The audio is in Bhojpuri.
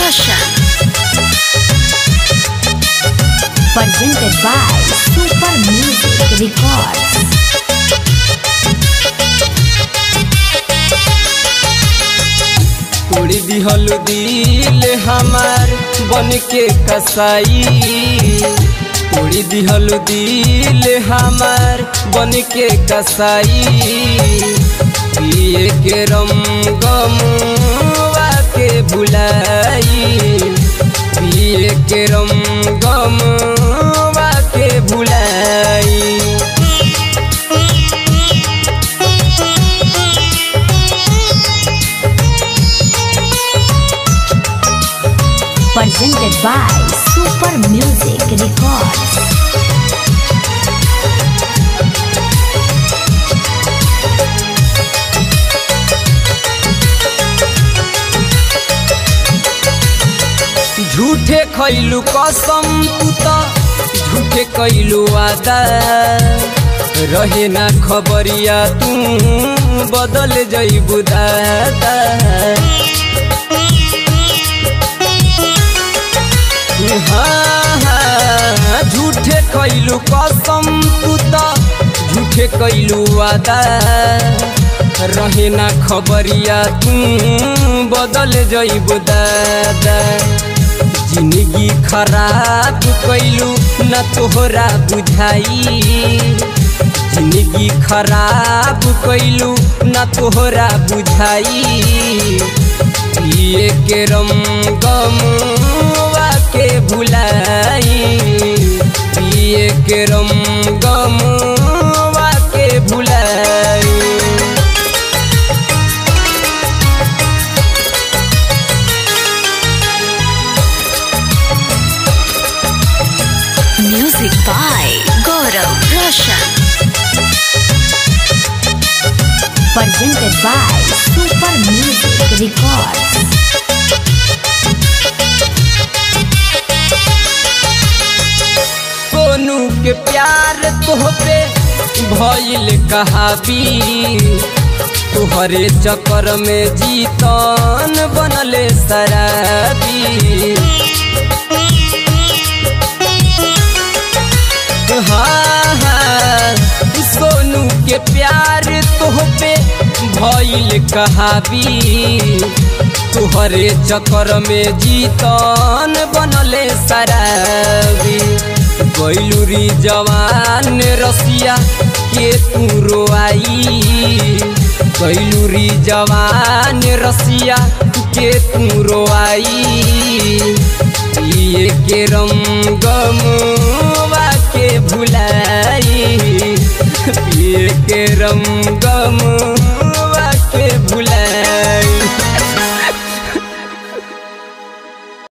Roshan. presented by Super Music Records. उड़ी दिहल दिल हमार बन के कसाई उड़ी दिहल दिल हमार बन के कसाई पिए के रम गमुआ के भुलाई पिए के रम गमुआ के भुलाई Presented by Super Music Records. झूठे खैलू कसम तू त झूठे कैलू वादा रहे ना खबरिया तू बदल जैबू दादा हाँ, हाँ, झूठे कैलू कसम तू त झूठे कैलू वादा रहे ना खबरिया तू बदल जैबू दादा जिंदगी खराब कैलू न तोहरा बुझाई जिंदगी खराब कैलू न तोहरा बुझाई पिए के रम गमुआ के भुलाई पिए के रम गमुआ के भुलाई Music by Gaurav Roshan. Presented by Super Music Records. Sonu के प्यार तोहपे भइल कहाबी तुहरे चक्कर में जीतन बनले शराबी हाँ हाँ सोनू के प्यार तोहपे भइल कहाबी तुहरे चक्कर में जीतन बनले शराबी गैलूरी जवान रसिया के तू रोआई गैलूरी जवान रसिया के तू रोआई पिए के रम गमुआ के भुलाई पिए के रम गमुआ